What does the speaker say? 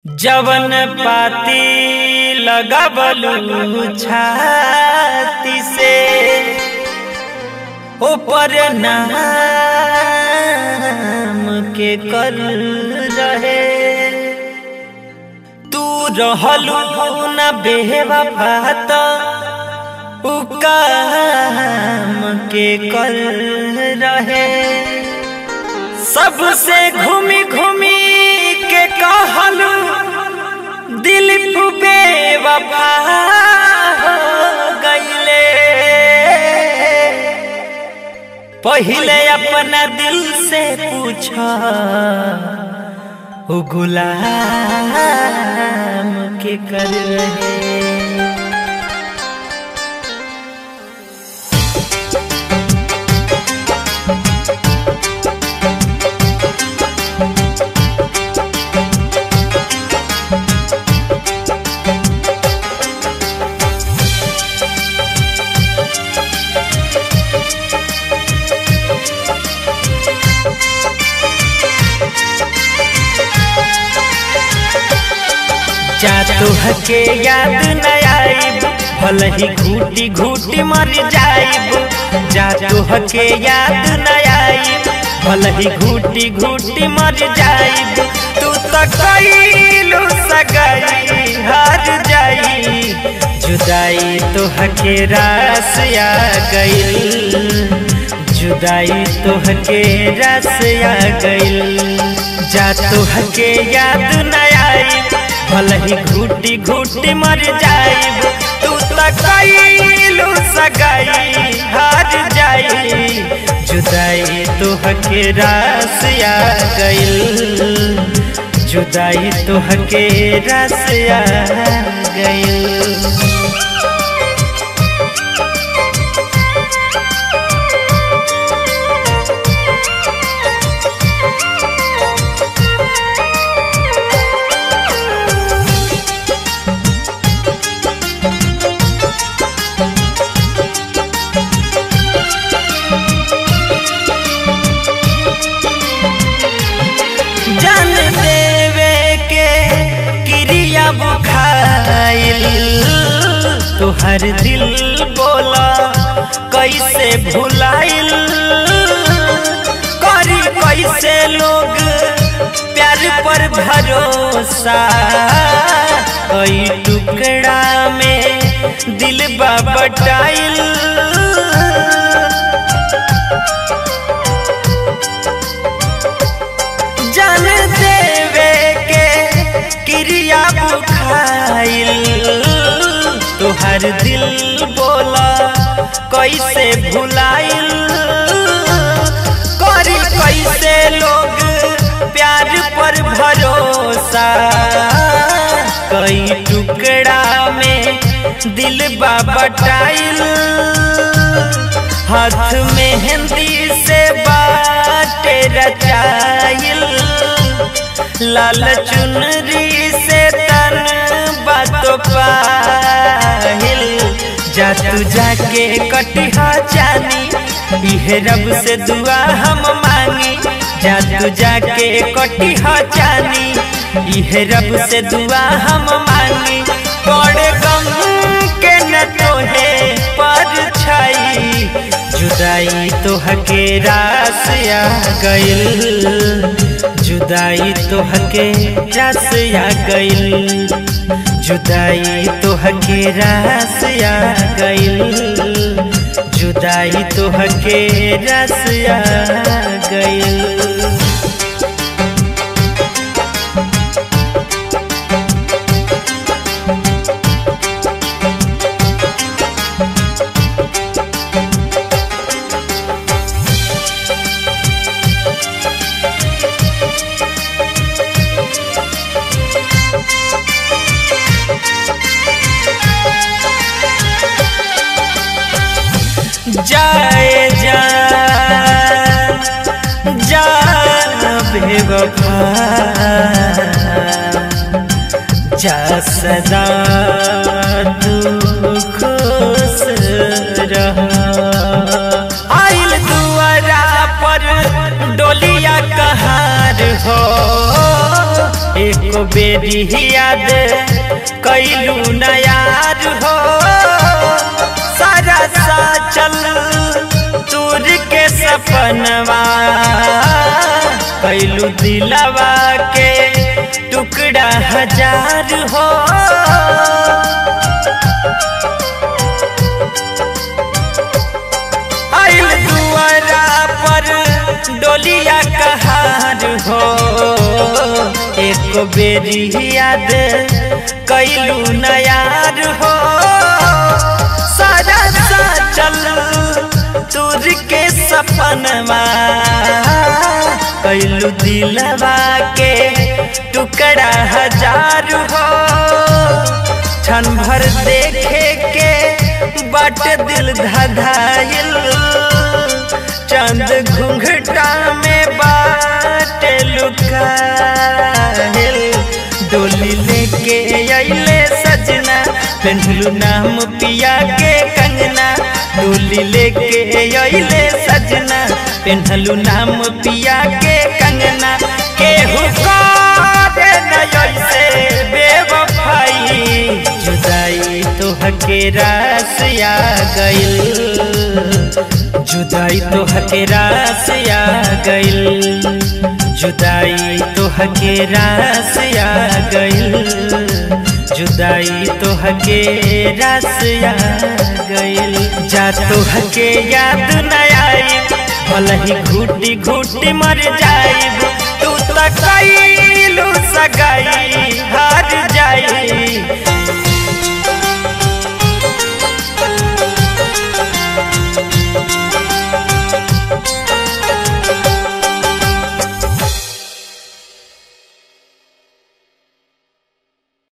जवन पाती लगबलू छाती से ऊपर नाम के कर रहे तू रहलू न बेवफा तो उ काम के कर रहे सबसे घूमी घूमी के कहलू दिल बेवफा हो गईले पहले अपना दिल से पूछा ओ गुलाम के कर रहे जा तुहके याद न आइब भल ही घूटी घूटी मर जाइब जा तुहके याद न आइब भल ही घूटी घूटी मर जाइब तू तो कइलू सगाई हार जाई जुदाई तुहके रास आ गइल जुदाई तुहके रास आ गइल जा तुहके याद न आइब भल ही घूटी घूटी मर जाइब तू तो कइलू सगाई हार जाई जुदाई तुहके रास आ गइल जुदाई तुहके रास आ गइल जान देवे के क्रिया बुखाइल तुहर दिल बोला कैसे भुलाइल करी कैसे लोग प्यार पर भरोसा कई टुकड़ा में दिल बटाइल जान देवे के क्रिया बुखाइल तुहर दिल बोला कैसे भुलाइल करी कैसे लोग प्यार पर भरोसा कई टुकड़ा में दिल बटाइल हाथ मेहंदी से बाटे रचाइल लाल चुनरी से तन बातो पाहिल जा तू जाके कटिहा जानी इहे रब से दुआ हम मांगी जा तू जाके कटिहा जानी इहे रब से दुआ हम मांगी बड़े गम के न तोहे पर छाई जुदाई तोहके रास आ गइल जुदाई तोहके रास आ गइल जुदाई तोहके रास आ गइल जुदाई तोहके रास आ गइल जाए जा जा बेवफा जा सदा तू खुश रह आइल दुआरा पर डोलिया कहार हो एक एको बेरी याद कैलू नयार हो सारा सा चल तूर के सपनवा कैलू दिलवा के टुकड़ा हजार हो आइल दुआरा पर डोलिया कहार हो एक बेरी याद कैलू नयार हो सारा सा चल तुर के सपनवा कैलू दिलवा के टुकड़ा हजार हो क्षण भर देखे के बाट दिल धधाइल चंद घुंघटा में बाट लुकाइल डोली लेके अइले सजना पेंडलू नाम पिया के कंगना डोली लेके अइले सजना पेंडलू नाम पिया के कंगना केहू करे न ऐसे बेवफाई जुदाई तो हके रास आ गइल जुदाई तो हके रास आ गइल जुदाई तो हके रास आ गइल जुदाई तो हके रास आ गइल जा तो हके याद न आई भले ही घूटी घूटी मर जाइब तू त कैलू सगाई